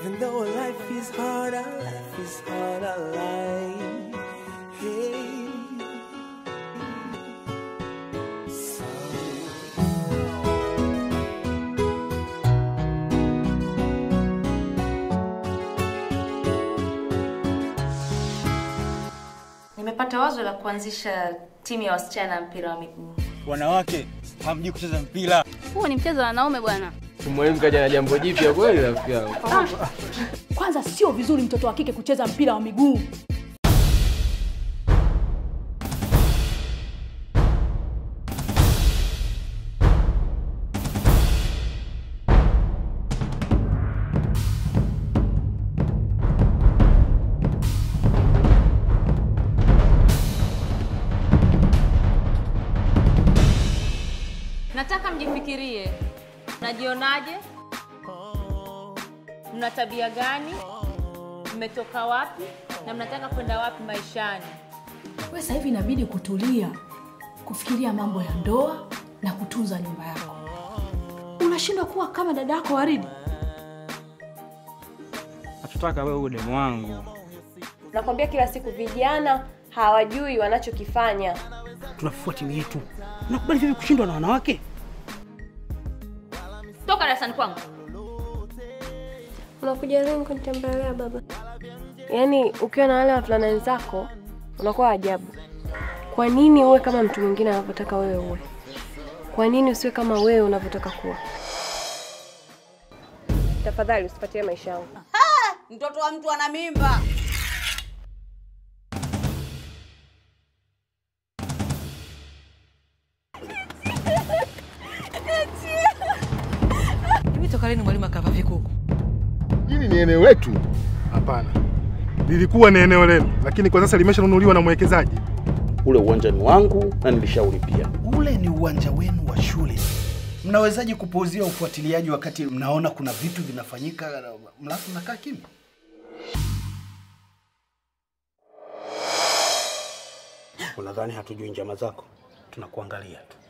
Even though life is hard, our life is hard, our life. Hey. So Nimepata wazo la kuanzisha timu ya wasichana ya mpira wa miguu. Wanawake hamjui kucheza mpira. Huu ni mchezo wa wanaume bwana. Mwalimu kaja na jambo jipya kweli rafiki yangu. Kwanza sio vizuri mtoto wa kike kucheza mpira wa miguu. Nataka mjifikirie, mnajionaje? Mna tabia gani? Mmetoka wapi na mnataka kwenda wapi maishani? Wewe sasa hivi inabidi kutulia, kufikiria mambo ya ndoa na kutunza nyumba yako. Unashindwa kuwa kama dada yako Waridi. Hatutaka wewe uwe demu wangu. Nakwambia kila siku vijana hawajui wanachokifanya. tunafufua timu yetu. Nakubali vipi kushindwa na wanawake? Toka darasani kwangu. Unakuja lini kunitembelea baba? Yaani ukiwa na wale wavulana wenzako unakuwa ajabu. Kwa nini uwe kama mtu mwingine anavyotaka wewe uwe? Kwa nini usiwe kama wewe unavyotaka kuwa? Tafadhali usipatie maisha yangu. Mtoto wa mtu ana mimba. Hivi toka lini mwalimu akava vikuku? Hili ni eneo letu? Hapana, lilikuwa ni eneo lenu, lakini kwa sasa limeshanunuliwa na mwekezaji. Ule uwanja ni wangu na nilishaulipia. Ule ni uwanja wenu wa shule. Mnawezaje kupuuzia ufuatiliaji wakati mnaona kuna vitu vinafanyika mlafu mnakaa kimya? Unadhani hatujui njama zako? Tunakuangalia tu.